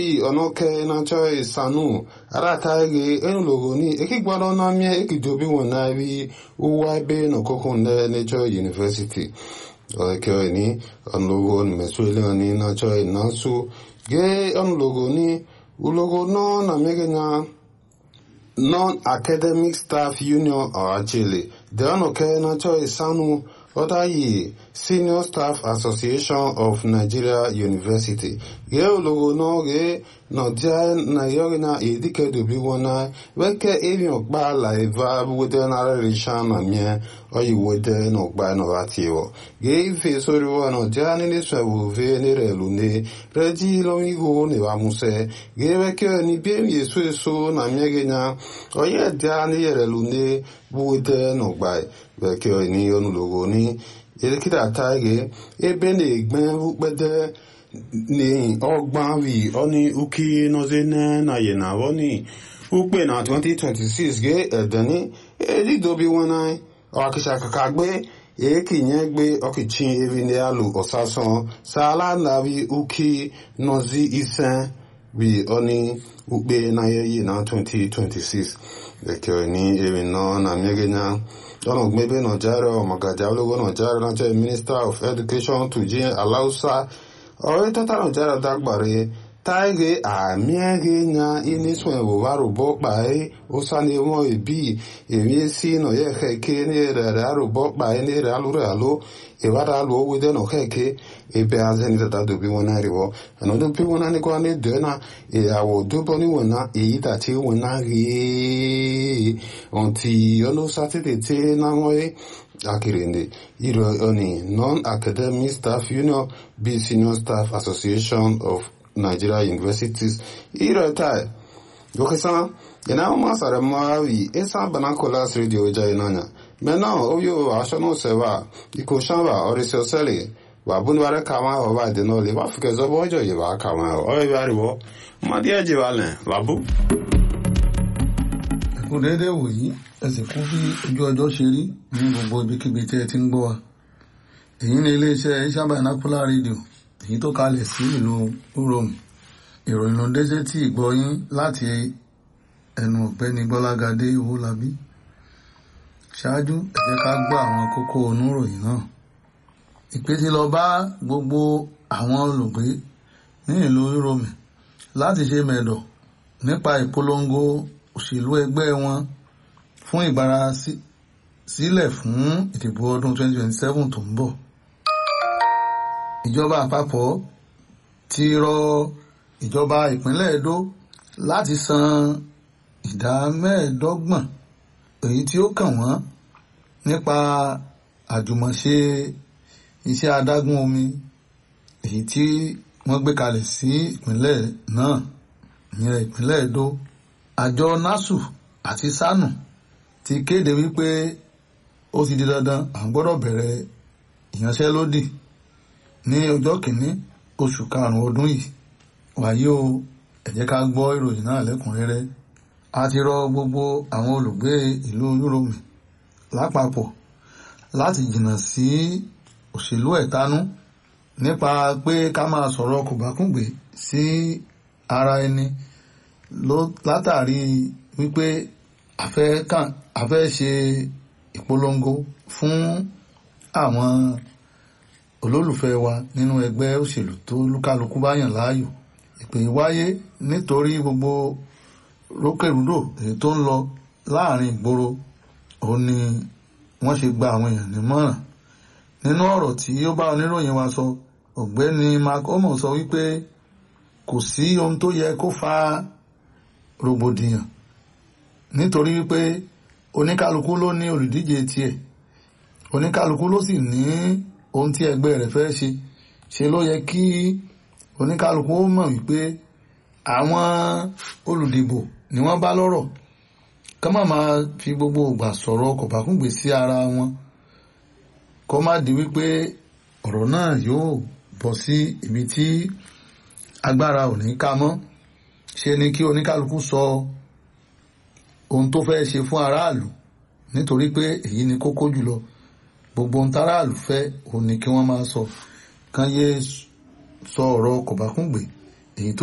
onoke nacho isanu arata ge enulogo ni ekigboro na mie ekijobi won na bi uwa be no kokun ne nature university oke ni onulogo ni mesuele ni nacho inasu ge onulogo ni ulogo no na megenya non-academic staff union ọ̀hájẹ́lẹ̀ dẹ́rọ̀nùkẹ́ nacho isanu Odayi Senior Staff Association of Nigeria University ge ologo no ge no dia na yoga na edike dobi wona weke evi okpa la eva wede na risha na mie oyi wede no gba no atiwo ge ife sori wo no dia ni ni swa wo ve ni re lu ne reji lo mi go ne wa muse ge weke ni bi mi so so na mie ge na oye dia ni re lu ne wede no gba weke ni onu logo ni elekere tage ebe na-egbe ukpede ni ọgbọn wi ọni uki nọzene na yena wọni ukpe na 2026 ge edeni elidobi wọn ọkịcha kaka gbe ekinye gbe ọkịchi eri ndị alụ ọsasan sala na wi uki nọzi ise wi ọni ukpe na yeyi na 2026 ekere ni eri nọ na mmegenya ọ̀nà gbẹ́bẹ́ nàìjíríà ọ̀mọ̀gàjà ológun nàìjíríà ránṣẹ́ minister of education tùjí aláùsá ọ̀rẹ́ tọ́tà nàìjíríà dágbàre táìgé àmì ẹ̀gẹ́ nya inísùn ẹ̀wò wà rúbọ́ pàẹ́ ó sáni wọn ìbí èmi sí nàyẹ̀ kẹ̀kẹ́ ní rẹ̀ àrùbọ́ pàẹ́ ní rẹ̀ alúrẹ̀ àló ìwádà alù owó dẹ́nà kẹ̀kẹ́ ebe azẹ́ni tata dòbí wọn náà rí wọ́ ẹ̀nà dòbí wọn náà ní kọ́ ní dẹ́nà ìyàwó dóbọ́ níwọ̀n náà èyí tàtí wọn náà rí ọ̀ntì ọ̀nà sátidé tí náà wọ́n yé akirinde iro oni non-academic staff union b senior staff association of nigeria universities iro tai gokesa ina ma sare mawi esa banacolas radio jai nanya mena oyo ashono sewa iko shamba orisio sele wa bunware kama o ba de no le wa fike zo bojo ye ba kama o o ba riwo ma die je wale labu kò déédé wòyí ẹ sì kú bí ojú ọjọ́ ṣe rí ní gbogbo ibikíbi tí ẹ ti ń gbọ́ wa èyí ni iléeṣẹ́ ìṣàbà ìnákúlá rédíò èyí tó kalẹ̀ sí ìlú uromi ìròyìn ló dé sétí ìgbọ́yín láti ẹnu ọ̀gbẹ́ni gbọ́lágadé owólabí ṣáájú ẹ jẹ́ ká gbọ́ àwọn kókó oníròyìn náà ìpè ti lọ bá gbogbo àwọn olùgbé ní ìlú uromi láti ṣe mẹ̀dọ̀ nípa ìpolongo òṣèlú ẹgbẹ́ wọn fún ìgbára sílẹ̀ fún ìdìbò ọdún 2027 tó ń bọ̀. ìjọba àpapọ̀ ti rọ ìjọba ìpínlẹ̀ Edo láti san ìdá mẹ́ẹ̀ẹ́dọ́gbọ̀n èyí tí ó kàn wọ́n nípa àjùmọ̀ṣe iṣẹ́ adágún omi èyí tí wọ́n gbé kalẹ̀ sí ìpínlẹ̀ náà ìyẹn ìpínlẹ̀ Edo àjọ nasu àti sanu ti kéde wípé ó ti di dandan à ń gbọ́dọ̀ bẹ̀rẹ̀ ìyanṣẹ́lódì ní ọjọ́ kìíní oṣù karùn-ún ọdún yìí wàyí o ẹ jẹ́ ká gbọ́ ìròyìn náà lẹ́kùnrẹ́rẹ́ a ti rọ gbogbo àwọn olùgbé ìlú Yúróòmù lápapọ̀ láti jìnnà sí òṣèlú ẹ̀tanú nípa pé ká máa sọ̀rọ̀ kòbákùngbé sí ara ẹni látàrí wípé a fẹ́ ṣe ìpolongo fún àwọn olólùfẹ́ wa nínú ẹgbẹ́ òṣèlú tó lúkálukú bá yàn láàyò ìpè wáyé nítorí gbogbo rókèrúdò èyí tó ń lọ láàrin ìgboro òun ni wọ́n ṣe gba àwọn èèyàn nímọ̀ràn nínú ọ̀rọ̀ tí ó bá oníròyìn wa sọ ọ̀gbẹ́ni mark omo sọ wípé kò sí ohun tó yẹ kó fa rògbòdìyàn nítorí wípé oníkálukú ló ní olùdíje tiẹ̀ oníkálukú ló sì ní ohun tí ẹgbẹ́ rẹ̀ fẹ́ ṣe ṣe ló yẹ kí oníkálukú ó mọ̀ wípé àwọn olùdìbò ni wọ́n bá lọ́rọ̀ ká má máa fi gbogbo ìgbà sọ̀rọ̀ kọ̀bákùngbé sí ara wọn kó má di wípé ọ̀rọ̀ náà yóò bọ́ sí ibi tí agbára ò ní ká mọ́ ṣe ni kí oníkálukú sọ ohun tó fẹ́ ṣe fún aráàlú nítorí pé èyí ni kókó jùlọ gbogbo ohun táráàlú fẹ́ òun ni kí wọ́n máa sọ kán yé sọ ọ̀rọ̀ kòbákùngbé èyí tó